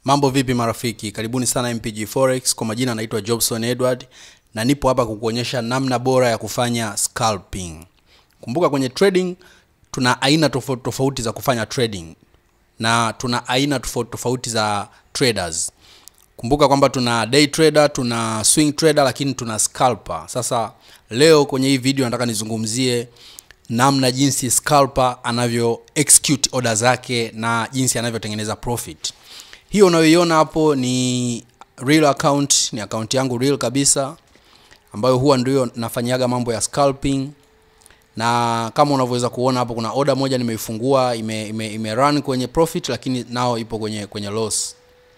Mambo vipi marafiki? Karibuni sana MPG Forex. Kwa majina naitwa Jobson Edward na nipo hapa kukuonyesha namna bora ya kufanya scalping. Kumbuka kwenye trading tuna aina tofauti tofauti za kufanya trading na tuna aina tofauti tofauti za traders. Kumbuka kwamba tuna day trader, tuna swing trader lakini tuna scalper. Sasa leo kwenye hii video nataka nizungumzie namna jinsi scalper anavyo execute order zake na jinsi anavyotengeneza profit. Hiyo unayoiona hapo ni real account, ni account yangu real kabisa ambayo huwa ndio nafanyaga mambo ya scalping na kama unavyoweza kuona hapo kuna order moja nimeifungua ime, ime, ime run kwenye profit lakini nao ipo kwenye kwenye loss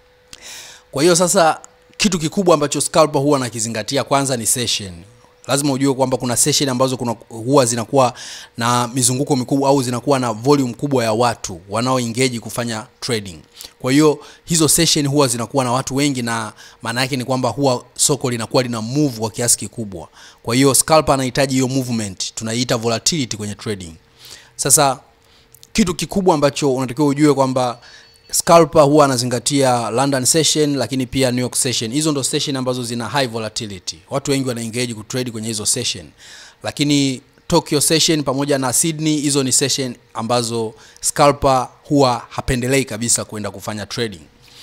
kwa hiyo sasa kitu kikubwa ambacho scalper huwa nakizingatia kwanza ni session lazima ujue kwamba kuna session ambazo kuna huwa zinakuwa na mizunguko mikubwa au zinakuwa na volume kubwa ya watu wanaoengage kufanya trading kwa hiyo hizo session huwa zinakuwa na watu wengi na maana yake ni kwamba huwa soko linakuwa lina move kwa kiasi kikubwa kwa hiyo scalper anahitaji hiyo movement tunaiita volatility kwenye trading sasa kitu kikubwa ambacho unatakiwa ujue kwamba scalper huwa anazingatia london session lakini pia new york session hizo ndo session ambazo zina high volatility watu wengi wanaengage kutrade kwenye hizo session lakini tokyo session pamoja na sydney hizo ni session ambazo scalper huwa hapendelei kabisa kwenda kufanya trading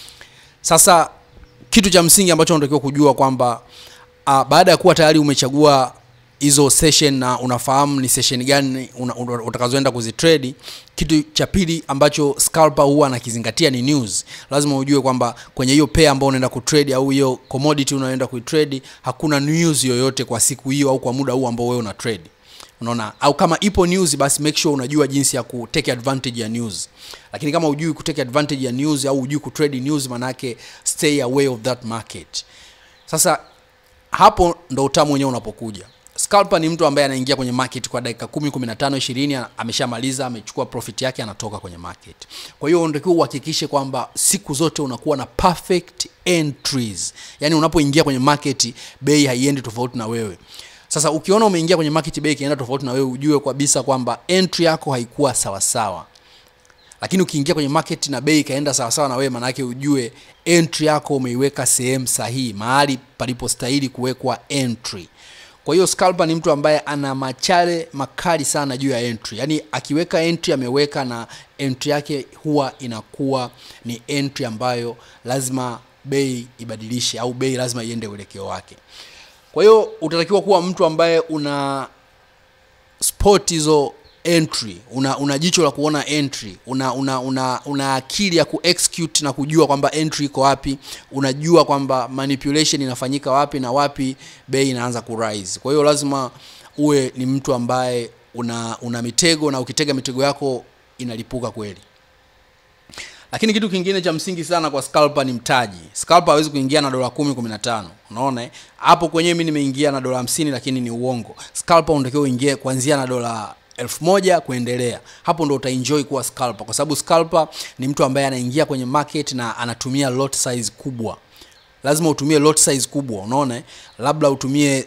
sasa kitu cha msingi ambacho unatakiwa kujua kwamba uh, baada ya kuwa tayari umechagua hizo session na unafahamu ni session gani una, una, utakazoenda kuzitrade kitu cha pili ambacho scalper huwa anakizingatia ni news lazima ujue kwamba kwenye hiyo pair ambayo unaenda kutrade au hiyo commodity unaenda kuitrade hakuna news yoyote kwa siku hiyo au kwa muda huu ambao wewe una trade unaona au kama ipo news basi make sure unajua jinsi ya kutake advantage ya news lakini kama ujui kutake advantage ya news au ujui kutrade news manake stay away of that market sasa hapo ndo utamu wenyewe unapokuja scalper ni mtu ambaye anaingia kwenye market kwa dakika 10 15 20 ameshamaliza amechukua profit yake anatoka kwenye market kwa hiyo unatakiwa uhakikishe kwamba siku zote unakuwa na perfect entries yani unapoingia kwenye market bei haiendi tofauti na wewe sasa ukiona umeingia kwenye market bei ikienda tofauti na wewe ujue kabisa kwamba entry yako haikuwa sawasawa lakini ukiingia kwenye market na bei ikaenda sawasawa na wewe maanake ujue entry yako umeiweka sehemu sahihi mahali palipostahili kuwekwa entry kwa hiyo scalper ni mtu ambaye ana machale makali sana juu ya entry yaani akiweka entry ameweka na entry yake huwa inakuwa ni entry ambayo lazima bei ibadilishe au bei lazima iende uelekeo wake kwa hiyo utatakiwa kuwa mtu ambaye una spot hizo entry una, una jicho la kuona entry una, una, una, una akili ya kuexecute na kujua kwamba entry iko wapi unajua kwamba manipulation inafanyika wapi na wapi bei inaanza kurise kwa hiyo lazima uwe ni mtu ambaye una, una mitego na ukitega mitego yako inalipuka kweli lakini kitu kingine cha msingi sana kwa scalper ni mtaji scalper hawezi kuingia na dola kumi kumi na tano unaona hapo kwenyewe mi nimeingia na dola hamsini lakini ni uongo scalper unatakiwa uingie kuanzia na dola elfu moja kuendelea hapo ndo utaenjoy kuwa scalper kwa sababu scalper ni mtu ambaye anaingia kwenye market na anatumia lot size kubwa lazima utumie lot size kubwa unaona labda utumie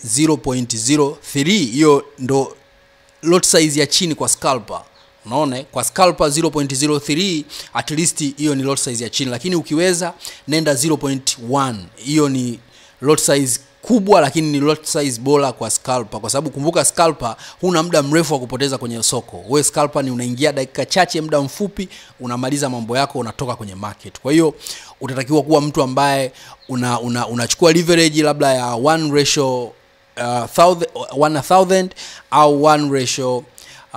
0.03 hiyo ndo lot size ya chini kwa scalper unaona kwa scalper 0.03 at least hiyo ni lot size ya chini lakini ukiweza nenda 0.1 hiyo ni lot size kubwa lakini ni lot size bora kwa scalper kwa sababu kumbuka scalper huna muda mrefu wa kupoteza kwenye soko wewe scalper ni unaingia dakika chache muda mfupi unamaliza mambo yako unatoka kwenye market kwa hiyo utatakiwa kuwa mtu ambaye una, una, unachukua leverage labda ya one ratio uh, thousand, one thousand au one ratio uh,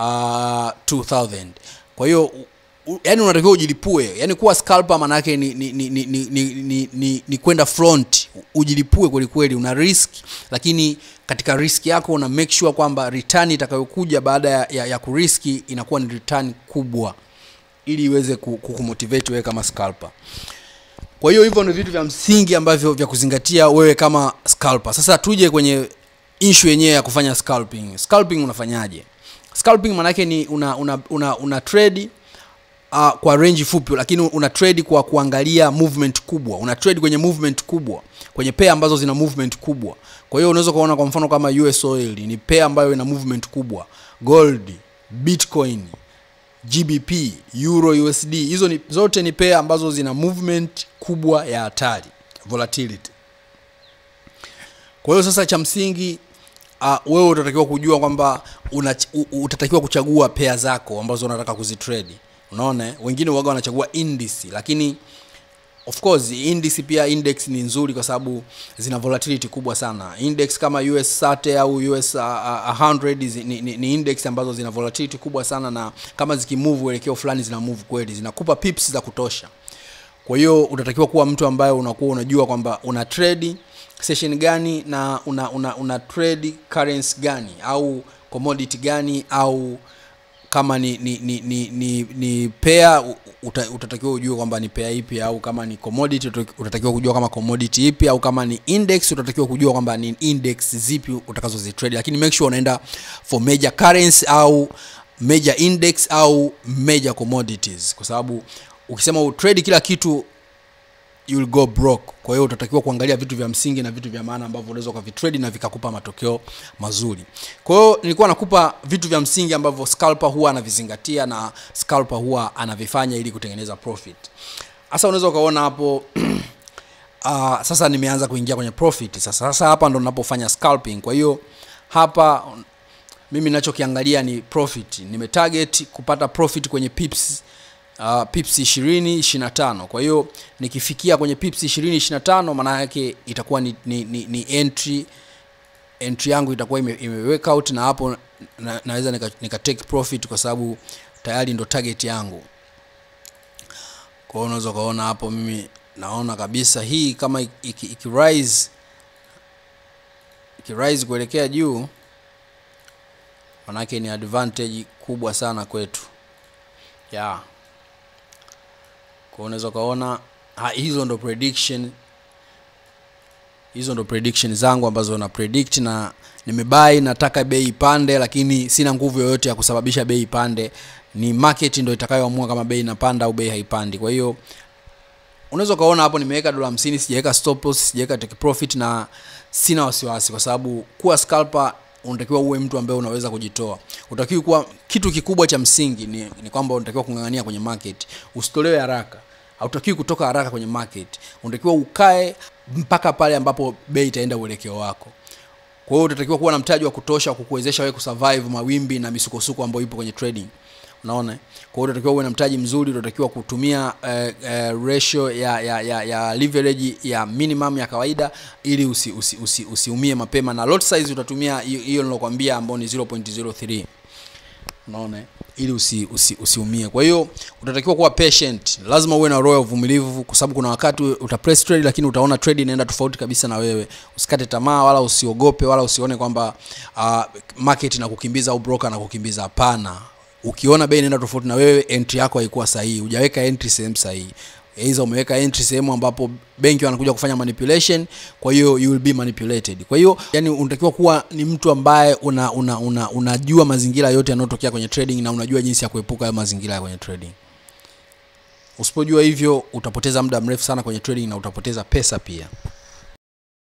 2000 kwa hiyo yani unatakiwa ujilipue yani kuwa scalper maana yake ni, ni, ni, ni, ni, ni, ni, ni, ni kwenda front ujilipue kwelikweli una risk lakini katika risk yako una make sure kwamba return itakayokuja baada ya, ya, ya kuriski inakuwa ni return kubwa ili iweze kukumotivate wewe kama scalper kwa hiyo hivyo ndio vitu vya msingi ambavyo vya kuzingatia wewe kama scalper sasa tuje kwenye issue yenyewe ya kufanya scalping scalping unafanyaje scalping maanake ni una, una, una, una trade uh, kwa range fupi lakini una trade kwa kuangalia movement kubwa una trade kwenye movement kubwa kwenye pair ambazo zina movement kubwa kwa hiyo unaweza kuona kwa mfano kama US oil ni pair ambayo ina movement kubwa gold bitcoin gbp euro usd hizo ni, zote ni pair ambazo zina movement kubwa ya hatari volatility kwa hiyo sasa cha msingi uh, wewe utatakiwa kujua kwamba una, u, utatakiwa kuchagua pea zako ambazo unataka kuzitrade unaona eh? wengine waga wanachagua indice lakini of course indice pia index ni nzuri kwa sababu zina volatility kubwa sana index kama us 30 au us uh, uh, 100 zi- ni, ni, ni index ambazo zina volatility kubwa sana na kama zikimove uelekeo fulani zina move kweli zinakupa pips za kutosha kwa hiyo utatakiwa kuwa mtu ambaye unakuwa unajua kwamba una trade session gani na una, una, una trade currency gani au commodity gani au kama ni ni ni ni, ni, ni pair u- uta, utatakiwa ujue kwamba ni pair ipi au kama ni commodity uta- utatakiwa kujua kama commodity ipi au kama ni index utatakiwa kujua kwamba ni index zipi utakazozitrade lakini make sure unaenda for major currency au major index au major commodities kwa sababu ukisema utrade kila kitu you will go broke kwa hiyo utatakiwa kuangalia vitu vya msingi na vitu vya maana ambavyo unaweza ukavitrade na vikakupa matokeo mazuri kwa hiyo nilikuwa nakupa vitu vya msingi ambavyo scalper huwa anavizingatia na scalper huwa anavifanya ili kutengeneza profit sasa unaweza ukaona hapo uh, sasa nimeanza kuingia kwenye profit sasa sasa hapa ndo ninapofanya scalping kwa hiyo hapa mimi ninachokiangalia ni profit nimetarget kupata profit kwenye pips uh, pips 20 25 kwa hiyo nikifikia kwenye pips 20 25 maana yake itakuwa ni, ni, ni, ni entry entry yangu itakuwa ime, ime work out na hapo na, naweza nika, nika take profit kwa sababu tayari ndo target yangu kwa hiyo unaweza ukaona hapo mimi naona kabisa hii kama iki, iki, iki rise iki rise kuelekea juu manake ni advantage kubwa sana kwetu yeah. kwa unaweza ukaona ha, hizo ndo prediction hizo ndo prediction zangu ambazo na predict na nimebai nataka bei ipande lakini sina nguvu yoyote ya kusababisha bei ipande ni market ndo itakayoamua kama bei inapanda au bei haipandi kwa hiyo unaweza ukaona hapo nimeweka dola hamsini sijaweka stop loss sijaweka take profit na sina wasiwasi kwa sababu kuwa scalper unatakiwa uwe mtu ambaye unaweza kujitoa utakiwa kuwa kitu kikubwa cha msingi ni, ni kwamba unatakiwa kung'ang'ania kwenye market usitolewe haraka hautakiwi kutoka haraka kwenye market unatakiwa ukae mpaka pale ambapo bei itaenda uelekeo wako kwa hiyo utatakiwa kuwa na mtaji wa kutosha kukuwezesha wewe kusurvive mawimbi na misukosuko ambayo ipo kwenye trading unaona kwa hiyo utatakiwa uwe na mtaji mzuri utatakiwa kutumia eh, eh, ratio ya, ya, ya, ya leverage ya minimum ya kawaida ili usiumie usi, usi, usi, usi mapema na lot size utatumia hiyo hiyo nilokwambia ambao ni 0.03 unaona eh? ili usiumie usi, usi usiumie. kwa hiyo utatakiwa kuwa patient lazima uwe na roho ya uvumilivu kwa sababu kuna wakati uta press trade lakini utaona trade inaenda tofauti kabisa na wewe usikate tamaa wala usiogope wala usione kwamba uh, market na kukimbiza au broker na kukimbiza hapana ukiona bei inaenda tofauti na wewe entry yako haikuwa sahihi hujaweka entry sehemu sahihi aidha umeweka entry sehemu ambapo benki wanakuja kufanya manipulation kwa hiyo you will be manipulated kwa hiyo yani unatakiwa kuwa ni mtu ambaye una, una, una, unajua mazingira yote yanayotokea kwenye trading na unajua jinsi ya kuepuka hayo mazingira ya kwenye trading usipojua hivyo utapoteza muda mrefu sana kwenye trading na utapoteza pesa pia